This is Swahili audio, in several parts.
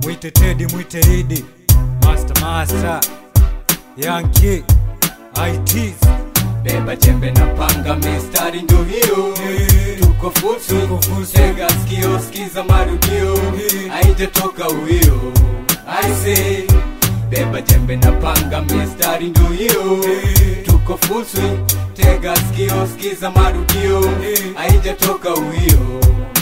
mwite Teddy, mwite Idi, master master, Yankee, ITs, beba jembe na panga mistari ndo hiyo Eh. tuko fusu Tuko fusu. tega skio skiza marudio Eh. haijatoka uwio aise beba jembe na panga mistari ndo hiyo Eh. tuko fusu tega skio skiza marudio Eh. haijatoka uwio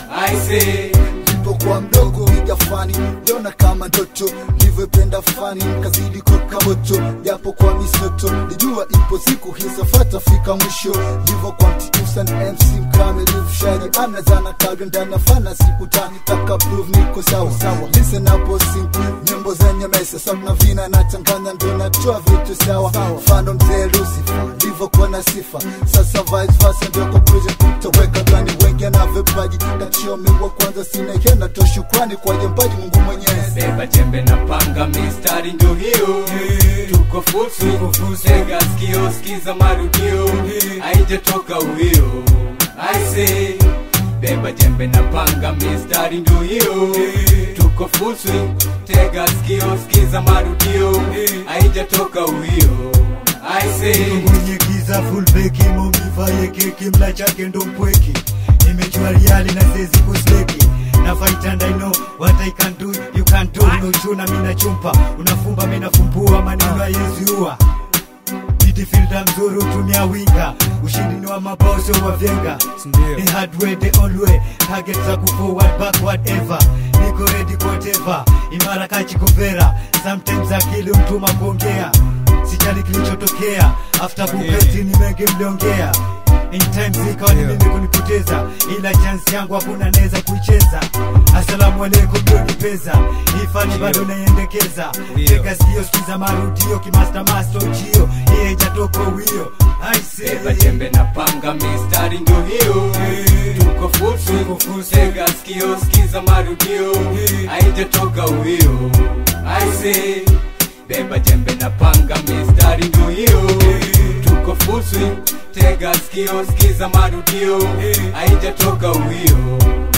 aise nilipokuwa mdogo piga fani liona kama ndoto livyopenda fani kazidi koka moto japo kwa misoto lijua ipo siku hisafata fika mwisho livyokuwa mtitusan mc mkamilifu shari anazana kadri ndani ya fana siku tani taka prove niko sawa sawa listen hapo sing nyimbo zenye mesa sabna vina nachanganya ndo natoa vitu sawa mfano mzee lucifer livyokuwa na sifa sasa vice versa ndio conclusion kutoweka gani wengi na vipaji kachiomiwa kwanza sina hena to shukrani kwa jembaji mungu mwenyezi beba jembe na panga mistari ndo hiyo tuko fusu Tuko fusu. tega skio skiza marudio Eh. haijatoka uwio aise beba jembe na panga mistari ndo hiyo Eh. tuko fusu tega skio skiza marudio Eh. haijatoka uwio aise mwenye giza full beki momivaye keki mla chake ndo mpweki nimejua riali na sezi kusleki na fight and I know what I can do you can do no chuna mina chumpa unafumba mina fumbua maneno hayeziua midfielder mzuri utumia winga ushindi ni wa mabao sio wa vyenga the hard way the only way target za kuforward backward ever niko ready kwa whatever imara kachikovera sometimes akili mtuma kuongea sijali kilichotokea after buketi ni mengi mliongea in time ikawa ni mimi kunipoteza ila chance yangu hakuna naweza kuicheza asalamu alaikum dodipeza ifani bado naiendekeza teka sikio sikiza marudio kimasta master ujio iye ijatoko wio beba jembe na panga mistari ndo hiyo tuko fusu Tuko fusu. tega skio skiza marudio Eh. haijatoka uwio aise beba jembe na panga mistari ndo hiyo tuko fusu tega skio skiza marudio Eh. haijatoka uwio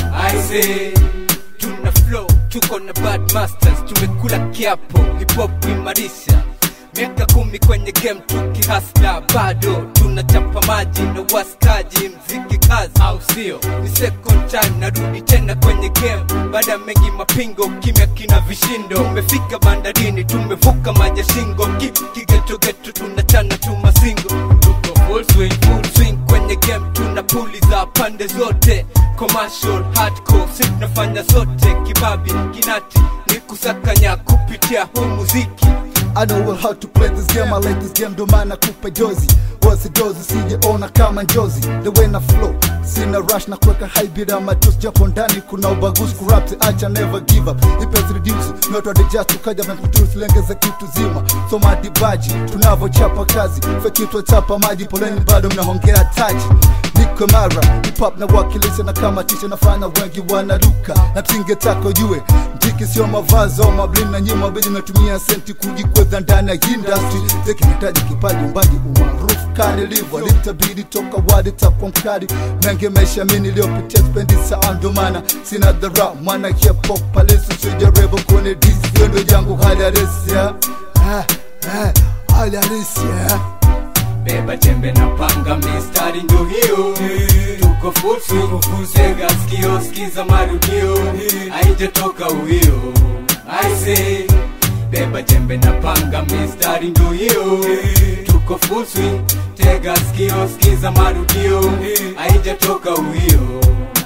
aise tuna flow tuko na bad masters tumekula kiapo hip hop imarisha miaka kumi kwenye game tukihasla bado tunachapa maji na waskaji mziki kazi au sio ni second time narudi tena kwenye game baada ya mengi mapingo kimya kina vishindo tumefika bandarini tumevuka maji shingo kigetogeto tunachana tu masingo tuko full swing, full swing kwenye game tuna puli za pande zote commercial hardcore si tunafanya zote kibabi kinati ni kusakanya kupitia huu muziki I know well how to play this game, I like this game, ndo maana kupa jozi wasi dozi sijeona kama njozi the way na flow sina rush na kuweka high bila matusi japo ndani kuna ubaguzi kurapti acha never give up ipes reduce not what just tukaja na kutusi lengeza kitu zima so madibaji tunavochapa kazi fekitwa chapa maji poleni bado mnahongea taji niko mara hip hop na wakilisha na kama tisha nafanya wengi wanaruka na tinge tako jue mtiki sio mavazi au mablin na nyima bidi natumia senti kujikweza ndani ya industry tekinahitaji kipaji umbaji umaarufu kani livo litabidi toka wadi takwa mkali mengi maisha mi niliyopitia spendi saa ndo maana sina dhara mwana hip hop palisi sijaribu kuni disi hiyo ndo jangu hali halisi ya Ah, ah, hali halisi ya beba jembe na panga mistari ndo hiyo tuko fusu Tuko fusu. tega skio skiza marudio Eh. haijatoka uwio aise beba jembe na panga mistari ndo hiyo tuko fusu tega skio skiza marudio Eh. haijatoka uwio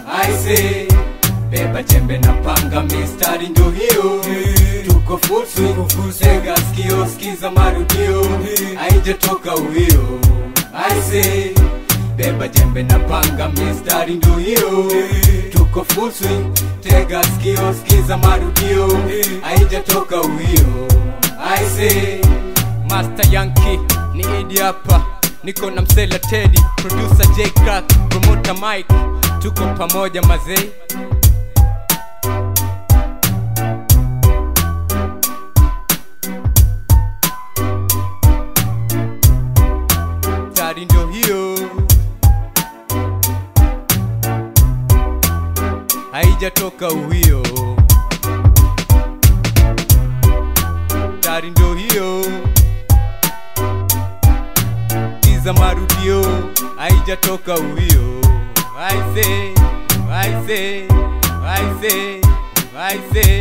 aise beba jembe na panga mistari ndo hiyo tuko fusu Tuko fusu. tega skio skiza marudio Eh. haijatoka uwio aise beba jembe na panga mistari ndo hiyo tuko full swing tega skio skiza marudio haijatoka uwio aise master yanki ni idi hapa niko na msela tedi producer j crack promoter mike tuko pamoja mazei tari ndo hiyo haijatoka uwio za marudio haijatoka uwio I say, I say, I say, I say